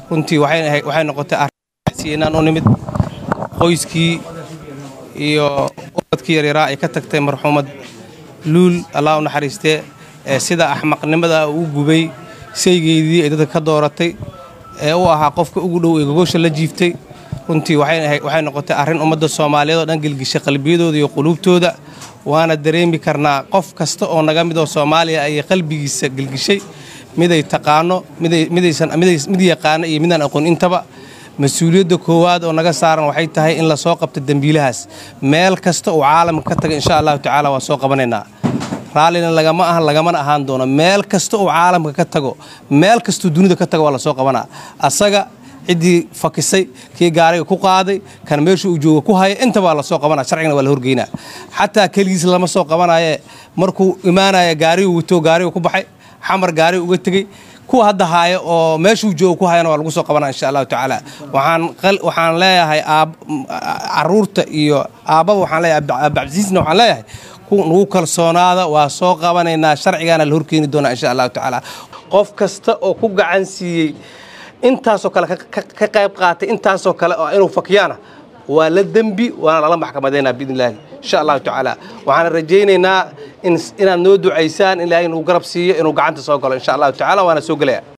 runtii waxay noqotay arsi inaan u nimid qoyskii iyo ubadkii yaryaraa ay ka tagtay marxuumad luul allah u naxariistee ee sida axmaqnimada uu gubay saygeydii ay dadka ka dooratay ee u ahaa qofka ugu dhow ee gogosha la jiiftay runtii waxay noqotay arrin ummadda soomaaliyeed oo dhan gelgishay qalbiyadooda iyo quluubtooda waana dareemi karnaa qof kasta oo naga mid oo soomaaliya ayay qalbigiisa gelgishay miday taqaano mid yaqaano iyo midaan aqoon intaba mas-uuliyadda koowaad oo naga saaran waxay tahay in lasoo qabto dembiilahaas meel kasta uu caalamka ka taga insha allahu tacaala waa soo qabanaynaa raallina lagama ahan lagamana ahaan doono meel kasta uu caalamka ka tago meel kastuu dunida ka tago waa lasoo qabanaa asaga ciddii fakisay kii gaariga ku qaaday kan meesha uu jooga ku haya intaba waa lasoo qabanaa sharcigana waa la horgeynaa xataa keligiis lama soo qabanaye markuu imaanaya gaarigu wato gaarigu ku baxay xamar gaariga uga tegey kuwa hadda haaya oo meeshuu jooga ku hayana waa lagu soo qabanaa insha allahu tacaala waxaan leeyahay caruurta iyo aabbaba waxaan leeyahay abdicasiisna waxaan leeyahay nagu kalsoonaada waa soo qabanaynaa sharcigaana la horkeeni doonaa insha allahu tacaala qof kasta oo ku gacan siiyey intaasoo kale ka qayb qaatay intaasoo kale oo inuu fakiyaana waa la dembi waana lala maxkamadaynaa biidn illaahi insha allahu tacaala waxaana rajaynaynaa inaad noo ducaysaan in ilaahay nagu garab siiyo inuu gacanta soo galo insha allahu tacala waana soo gelaya